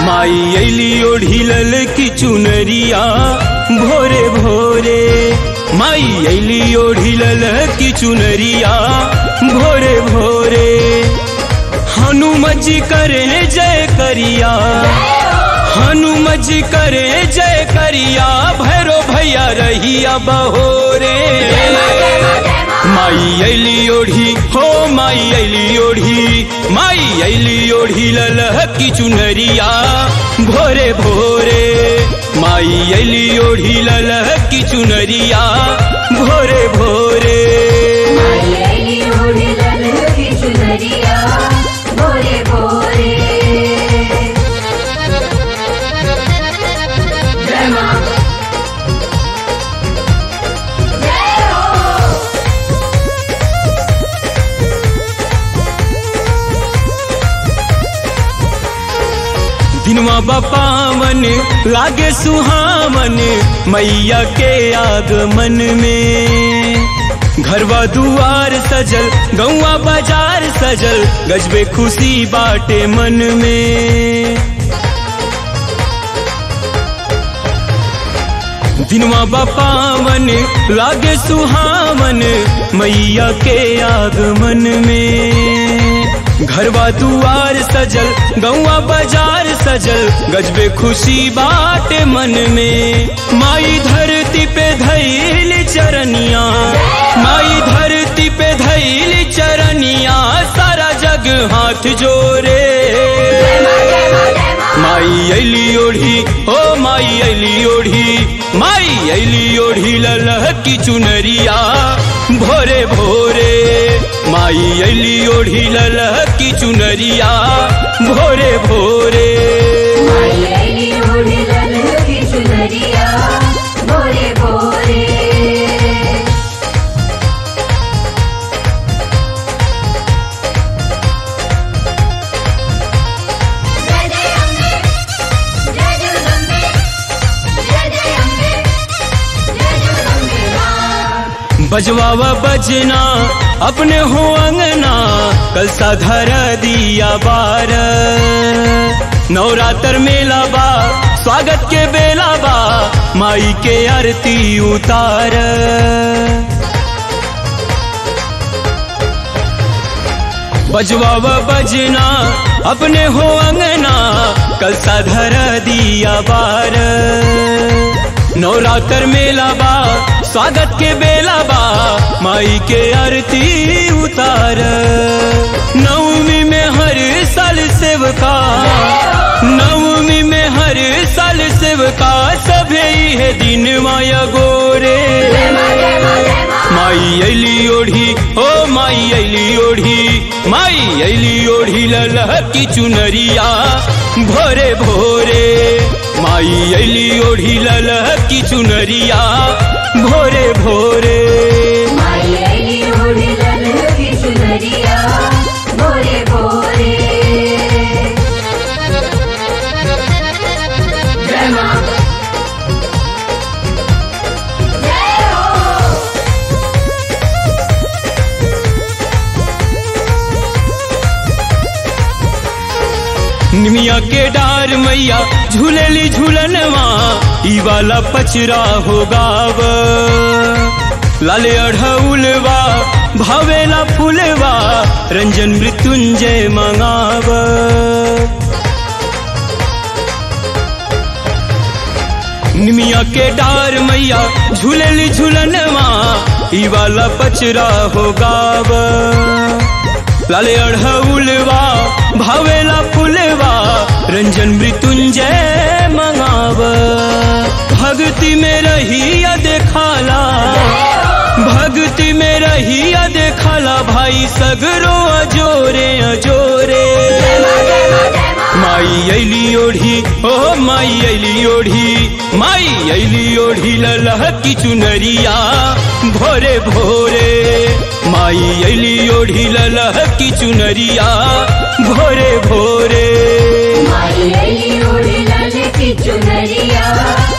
माई ऐली ओढ़ी लल की चुनरिया भोरे भोरे माई ऐली ओढ़ी लल की चुनरिया भोरे भोरे हनुम जी करे जय करिया हनुम जी करे जय करिया भैरो भैया रहिया बहोरे माई ऐली ओढ़ी हो माई ऐली ओढ़ी माई ऐली ओढ़ी ललह की चुनरिया भोरे भोरे माई ऐली ओढ़ी ललह की चुनरिया भोरे भोरे माई ऐली ओढ़ी ललह की चुनरिया भोरे भोरे जय माँ जय हो दिनवा बपावन लागे सुहावन मैया के आगमन में घरवा दुआर सजल गौवा बाजार सजल गजबे खुशी बाटे मन में दिनवा बपावन लागे सुहावन मैया के आगमन में घरवा दुआर सजल गौवा बाजार सजल गजबे खुशी बाटे मन में माई धरती पे धैल चरनिया माई धरती पे धैल चरनिया सारा जग हाथ जोरे माई ऐली ओढ़ी ओ माई ऐली ओढ़ी माई ऐली ओढ़ी ललह की चुनरिया भोरे भोरे माई ऐली ओढ़ी ललह की चुनरिया भोरे भोरे माई ऐली ओढ़ी ललह की चुनरिया भोरे भोरे जय जय अम्बे जय जगदम्बे जय जय अम्बे जय जगदम्बे माँ बजवावा बजना अपने हो अंगना कल सा धर दिया बार नवरात्र मेला बा स्वागत के बेला बा माई के आरती उतार बजवावा बजना अपने हो अंगना कल सा धर दिया बार नवरात्र मेला बा स्वागत के बेला बा माई के आरती उतार नवमी में हर साल सेवका नवमी में हर साल सेवका सभे है दिन माया गोरे माई ऐली ओढ़ी ओ माई ऐली ओढ़ी माई ऐली ओढ़ी ललह की चुनरिया भोरे भोरे माई ऐली ओढ़ी ललह की चुनरिया भोरे भोरे माई ऐली ओढ़ी ललह की चुनरिया भोरे भोरे जय माँ जय हो निमिया के डार मैया झूलेली झूलनवा ई वाला पचरा हो गाव लाले अढ़उलवा भावेला फूलवा रंजन मृत्युंजय मंगाव निमिया के डार मैया झूलेली झूलनवा ई वाला पचरा हो गाव लाले अढ़उलवा भावेला फुलवा रंजन मृत्युंजय मंगाव भक्ति में रहिया देखाला भक्ति में रहिया देखाला भाई सगरो अजोरे अजोरे माई ऐली ओढ़ी ओ माई ऐली ओढ़ी माई ऐली ओढ़ी ललह की चुनरिया भोरे भोरे माई ऐली ओढ़ी ललह की चुनरिया भोरे भोरे माई ऐली ओढ़ी ललह की चुनरिया